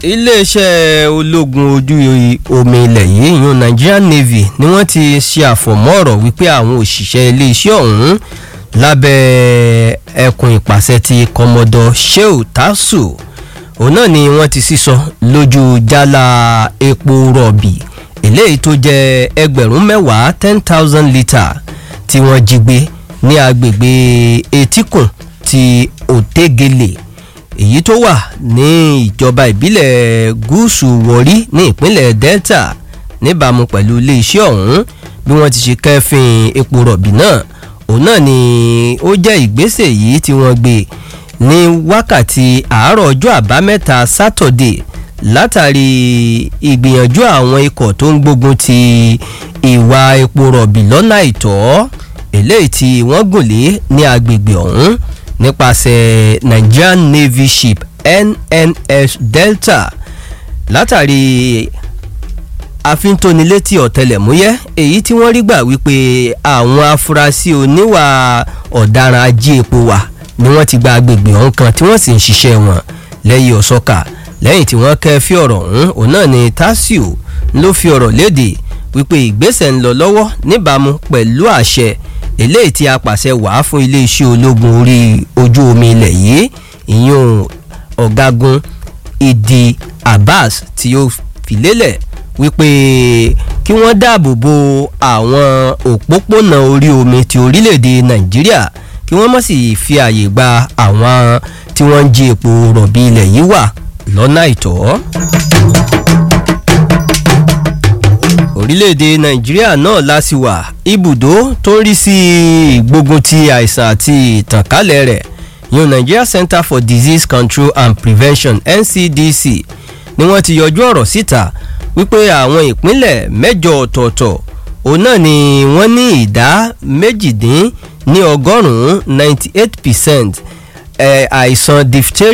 iléeṣẹ́ ológun ojú omi ilẹ̀ yìí yun Nigerian Navy ni wọ́n ti ṣe àfọ̀mọ́ ọ̀rọ̀ wípé àwọn òṣìṣẹ́ iléeṣẹ́ ọ̀hún lábẹ́ ẹkùn ìpàṣẹ ti Commodore Sheu Tasu òun náà ni wọ́n ti sísọ lójú jálá epo rọ̀bì eléyìí tó jẹ́ ẹgbẹ̀rún mẹ́wàá ten thousand litre tí wọ́n jí gbé ní agbègbè etíkùn ti Òtégele èyí tó wà ní ìjọba ìbílẹ̀ gúúsù wọ̀rí ní ìpínlẹ̀ Delta níbàámu pẹ̀lú iléeṣẹ́ ọ̀hún bí wọ́n ti ṣe kẹ́fìn epo rọ̀bì náà òun náà ni ó jẹ́ ìgbésẹ̀ yìí tí wọ́n gbé ní wákàtí àárọ̀ ọjọ́ àbámẹ́ta sátọ̀dé látàrí ìgbìyànjú àwọn ikọ̀ tó ń gbógun ti ìwà epo rọ̀bì lọ́nà àìtọ́ eléyìí tí wọ́n gùn lé ní agbègbè ọ̀hún nípasẹ̀ Nigerian Navy ship NNS Delta látàrí àfintónilétí ọ̀tẹlẹ̀múyẹ́ èyí tí wọ́n rí gbà wípé àwọn afurasí oníwà ọ̀daràn ajé epo wà ni wọ́n ti gba agbègbè ọ̀hún kan tí wọ́n sì ń ṣiṣẹ́ wọn lẹ́yìn ọ̀sọ́kà lẹ́yìn tí wọ́n kẹ́ fí ọ̀rọ̀ ọ̀hún òun náà ni Tasiu ló fi ọ̀rọ̀ léde wípé ìgbésẹ̀ ń lọ lọ́wọ́ níbàámu pẹ̀lú àṣẹ eléyìí tí a pàṣẹ wàá fún iléeṣẹ́ ológun orí ojú omi ilẹ̀ yìí ìyún ọ̀gágun Idi Abbas tí ó fi lélẹ̀ wípé kí wọ́n dáàbò bo àwọn òpópónà orí omi ti orílẹ̀-èdè Nàìjíríà kí wọ́n má sì fi àyè gba àwọn tí wọ́n ń jí epo rọ̀bì ilẹ̀ yìí wà lọ́nà àìtọ́. orílẹ̀-èdè nàìjíríà náà láti wà ibùdó tó ń rí sí ìgbógun ti àìsàn àti ìtànkálẹ̀ rẹ̀ yun Nigeria Center for Disease Control and Prevention NCDC ni wọ́n ti yọjú ọ̀rọ̀ síta wípé àwọn ìpínlẹ̀ mẹ́jọ ọ̀tọ̀ọ̀tọ̀ òun náà ni wọ́n ní ìdá méjìdín ní ọgọ́rùn-ún ninety eight percent àìsàn diphtheria